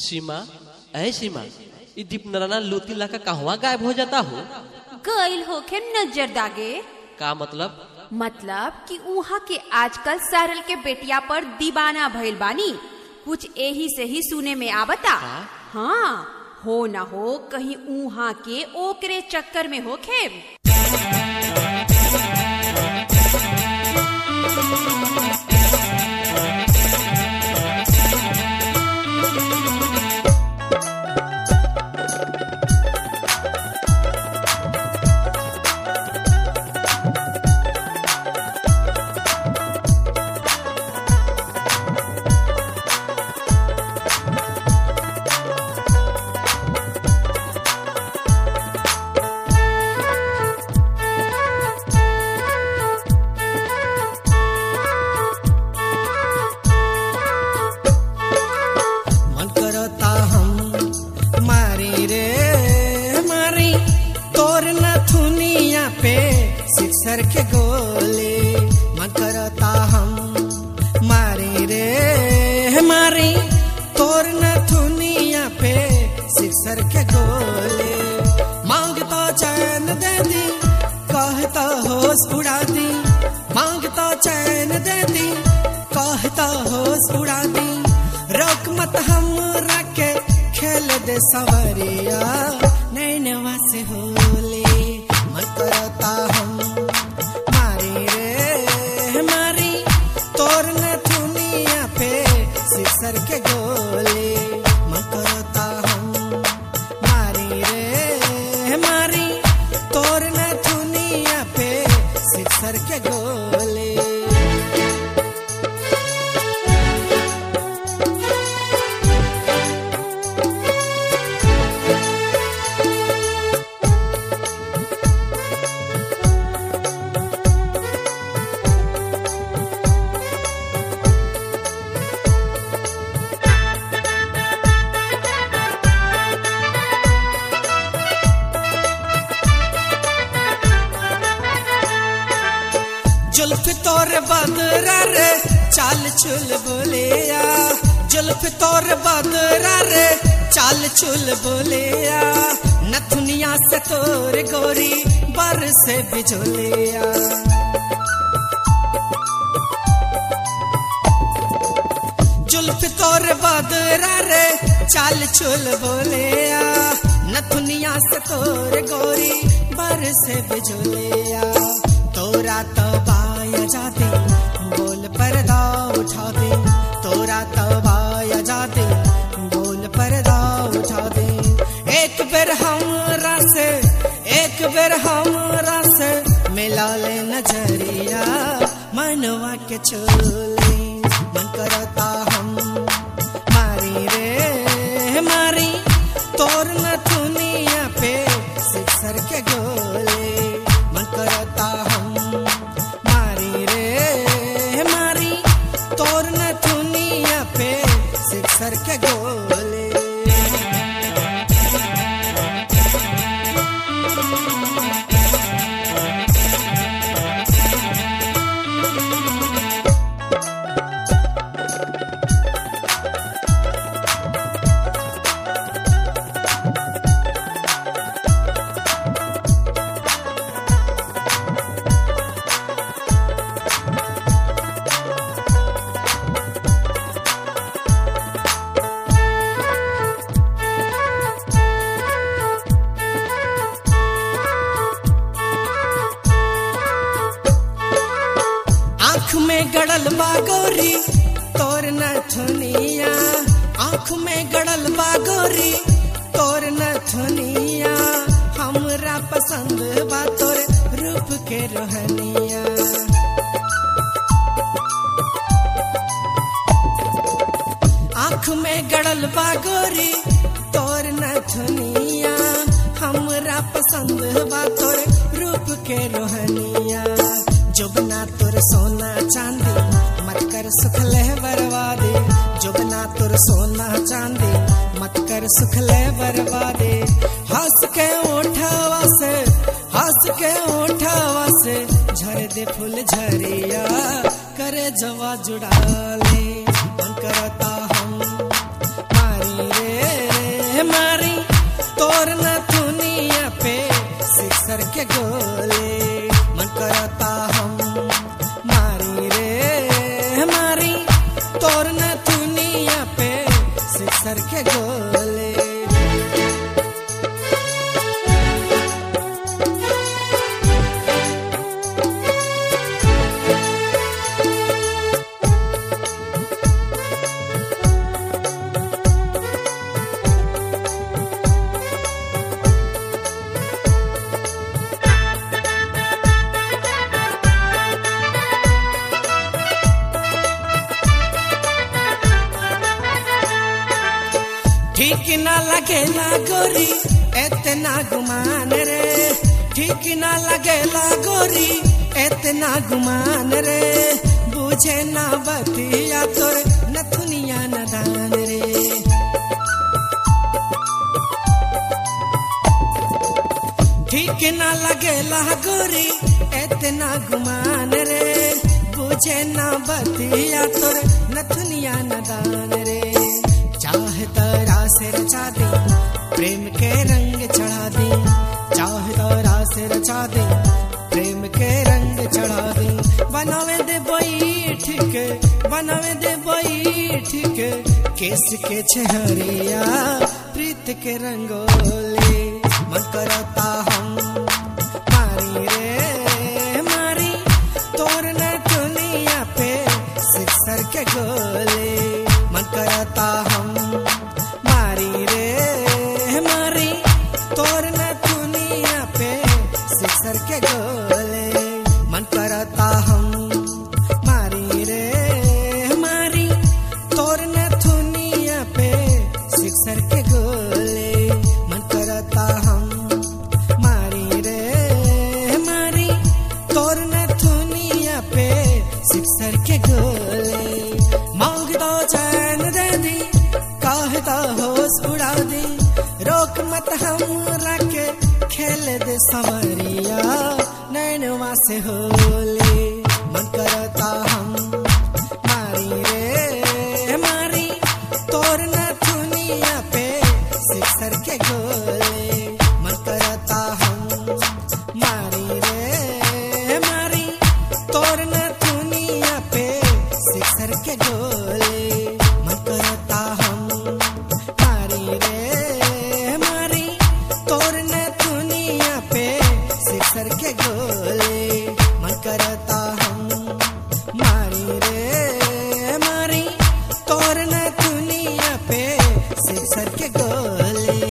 सीमा ऐ सीमा ई दीपनारायण लोती लाका कहवा गायब हो जाता हो गइल होखे नजर दागे का मतलब मतलब कि उहाँ के आजकल सरल के बेटिया पर दीवाना भइल बानी कुछ एही से ही सुने में आवता का? हाँ हो न हो कहीं उहाँ के ओकरे चक्कर में होखे मन करता हम मारी रे मारी तोर नथुनिया पे सिक्सर के गोली मन करता हम मारी रे मारी तोर नथुनिया पे सिक्सर के गोली मांगता चैन दे दी कहता होश उड़ा दी मांगता चैन दे दी कहता होश उड़ा दी रोक मत हम रखे खेल दे सवरिया नैनवा से होले मन करता हम मारी रे मारी तोर न दुनिया पे सिसर के गोले मन करता हम मारी रे मारी तोर न दुनिया पे सिसर के गोले जुल्फ तोर बदरा रे चाल चुल बोलिया जुल्फ तोर बदरा रे चाल चुल बोलिया नथुनिया से तोर गोरी बर से बिजुलिया जुल्फ तोर बदरा रे चाल चुल बोलिया नथुनिया से तोर गोरी बर से बिजुलिया तोरा तो बाया जाते बोल पर्दा उठा दे तोरा तो बाया जाते बोल पर्दा उठा दे एक बेर हमरा से एक बेर हमरा से मिला ले नजरिया मनवा के चोले मन करता हम मारी रे मारी तोर न दुनिया पे सिक्सर के गोले मन करता हम मारी रे मारी तोर न दुनिया पे सिक्सर के गोले आँख में गड़ल बागोरी तोर नथुनिया आँख में गड़ल बागोरी तोर नथुनिया हमरा पसंद बा तोर रूप के रोहनिया आँख में गड़ल बागोरी तोर नथुनिया हमरा पसंद बा तोर रूप के रोहनिया जुबना तोर सोना चांदी मत कर सुख ले बर्बादी जुबना तोर सोना चांदी मत कर सुख ले बर्बादी हंस के उठावा से हंस के उठावा से झर दे फूल झरिया करे जवा जुड़ा ले मन करता हम मारी रे मारी तोर न दुनिया पे सिक्सर के गोले मन करता हम मारी रे मारी तोर न दुनिया पे सिक्सर के गोले ठीक ना लगेला गोरी इतना गुमान रे ठीक ना लगेला गोरी इतना गुमान रे बुझे ना बतिया तोर नथुनिया न दान रे ठीक ना लगेला गोरी इतना गुमान रे बुझे ना बतिया तोर नथुनिया न दान रे चाह तरा से रचा दे प्रेम के रंग चढ़ा दे चाह तरा से रचा दे प्रेम के रंग चढ़ा दे बनावे दे बैठ के बनावे दे बैठ के केस के छहरिया प्रीत के रंगोले मन करता हम मारी रे मारी तोर न दुनिया पे सिक्सर के गोले मन करता हम मारी रे मारी तोर न दुनिया पे सिक्सर के गोले मन करता हम मारी रे मारी तोर न दुनिया पे सिक्सर के गोले मन करता हम मारी रे मारी तोर न दुनिया पे सिक्सर के गोले मांग दो चैन दे दी कहता होश उड़ा दी रोक मत हम रखे खेल दे समरिया नैनवा से होले मन करता हम मारी रे मारी तोर न दुनिया पे सिक्सर के गोले मन करता हम मारी रे मारी तोर न दुनिया पे सिक्सर के गोले मन करता हम मारी रे मारी तोर न दुनिया पे सिक्सर के गोले मन करता हम मारी रे मारी तोर न दुनिया पे सिक्सर के गोले